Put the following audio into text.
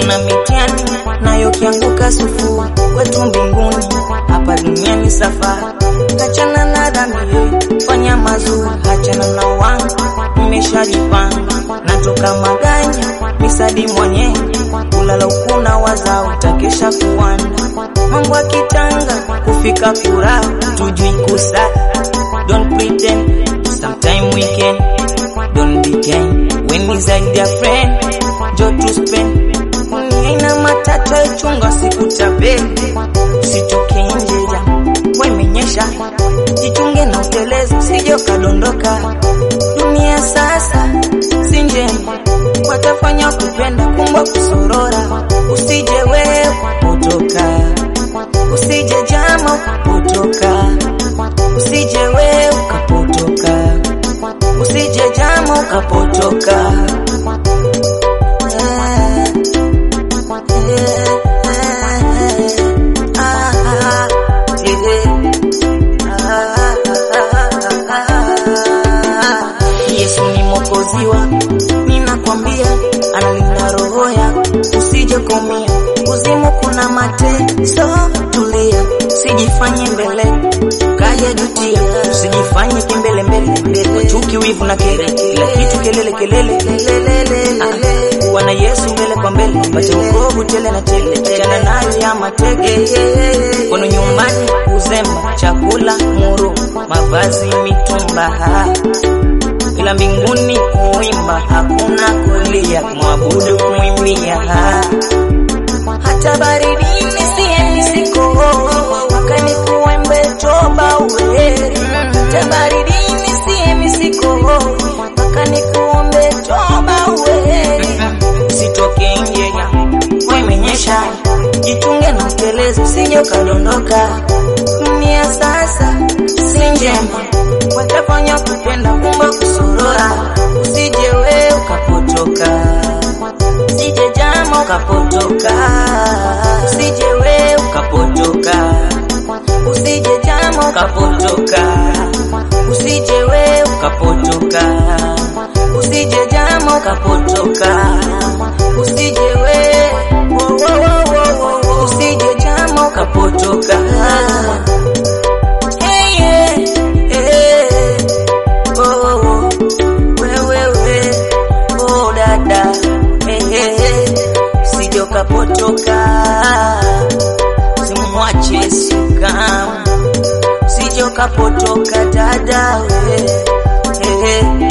kuna mitihani nayo kianguka sufu kwetu mbinguni, hapa duniani safari. Hachana na dhambi, fanya mazuri, hachana na wangu, nimeshajipanga natoka maganya misadi mwenyewe kulala ukuna waza utakesha kuwanda mambo akitanga kufika furaha tujui kusa don't pretend sometime we can don't decay when is a dear friend jo to spend aina matata chunga sikutapeli usitoke nje ja wemenyesha jichunge na utelezi sije ukadondoka dunia sasa si njema watafanya kupenda kumba kusorora usije wewe kupotoka usije jama ukapotoka usije wewe ukapotoka usije jama ukapotoka Yesu ni mwokozi wangu, ninakwambia analinda roho yako, usije kumia kuzimu, kuna mateso. Tulia, usijifanye mbele kaja jutia, usijifanye kimbele mbele mbele, chuki, wivu na kere, kila kitu kelele kelele Ah, kuwa na Yesu mbele kwa mbele, pate wokovu tele na tele, achana nayo ya mateke kwenu nyumbani, uzemba, chakula, muru, mavazi, mitumba ila mbinguni kuimba hakuna kulia, mwabudu kumwimbia. Hata baridini siendi siko wakani kuembe toba uweri. Hata baridini siendi siko wakani kuombe toba uweri. Usitoke nje ya wemenyesha, jitunge na utelezi, usije ukadondoka. Dunia sasa si njema, watafanya kupenda kumba kusorora, usije we ukapotoka, usije jama ukapotoka, usije we ukapotoka, usije jama ukapotoka, usije we ukapotoka, usije jama ukapotoka, usije we wo, wo, wo, wo, wo, wo, usije jama ukapotoka. Hey, yeah, hey, oh, oh, oh, we, we, we, oh, dada, hey, hey, hey, usije ukapotoka, simwache Yesu kamwe, usije ukapotoka dada, we, hey, hey.